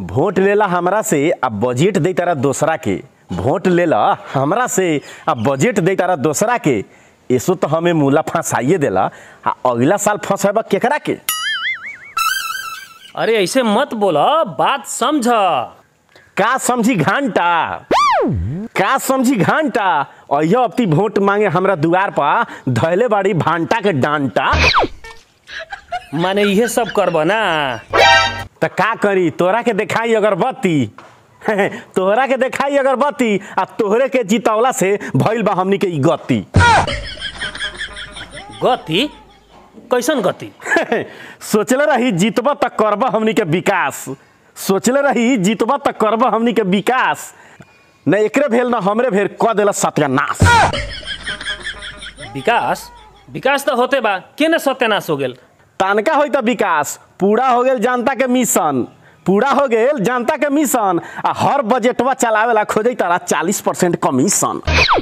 Vote लेला हमरा से आ बजट दे तारा दोसरा के वोट लेला हमरा से आ बजट दे तारा दोसरा के ऐसो तो हमें मूला फंसाइए देला आ अगला साल फंसेबा केकरा के अरे ऐसे मत बोला बात समझ का समझी घंटा का समझी घंटा अयो अपनी वोट मांगे हमरा दुआर पर धैले बाड़ी भांटा के डांटा माने इहे सब करब ना त का करी तोरा के देखाई अगरबत्ती तोहरा के देखाई अगरबत्ती आ तोहरे के जितवला से भइल बा हमनी के ई गति गति कैसन गति सोचले रही जीतब त करब हमनी के विकास सोचले रही जीतब त करब हमनी के विकास न एकरे भेल न हमरे भेल क देला सत्यानाश विकास विकास तो होते बा केने सत्यानाश हो गेल तनका होई त विकास पूरा हो गेल जनता के मिशन पूरा हो गेल जनता के मिशन आ हर बजटवा चलावेला खोजै तारा चालीस परसेंट कमीशन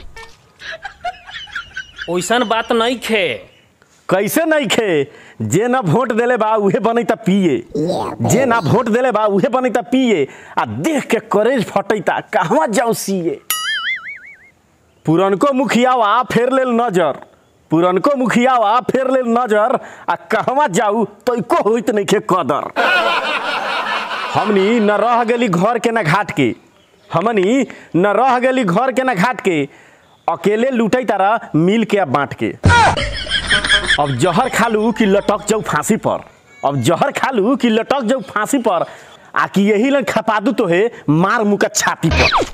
ओइसन बात नहीं खे कैसे नहीं खे जे ना वोट देले बा उहे बनै त पिए जे ना वोट देले बा उहे बनै त पिए आ देख के करेज फटैता कहवा जाऊ सिए पुरनको मुखियावा फेर लेल नजर पुरनको मुखियावा फेर लेल नजर आ कहवा जाऊ तैको होइत नहीं खे कदर हमनी न रह गेली घर के न घाट के हमनी न रह गेली घर के न घाट के अकेले लूटै तारा मिल के आ बांट के अब जहर खालू कि लटक जाऊ फांसी पर अब जहर खालू कि लटक जाऊ फांसी पर आ कि यही लन खपा दू तो है मार मुका छाती पर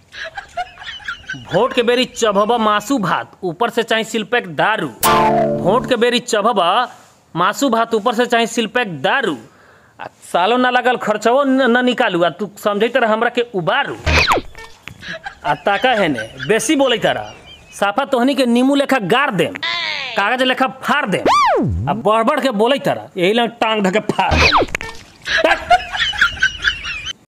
वोट के बेरी चबहबा मासू भात ऊपर से चाहे सिलपैक दारू वोट के बेरी चबहबा मासू भात ऊपर से चाहे सिलपैक दारू आ सालो ना लगल खर्चवो न न निकालू आ तू समझे तरह हमरा के उबारू आ ताका है ने बेसी बोले तरह साफा तोहनी के नीमू लेखा गाड़ देम कागज लेखा फाड़ देम आ बढ़ बढ़ के बोले तरह यही लंग टांग धके फाड़ देम।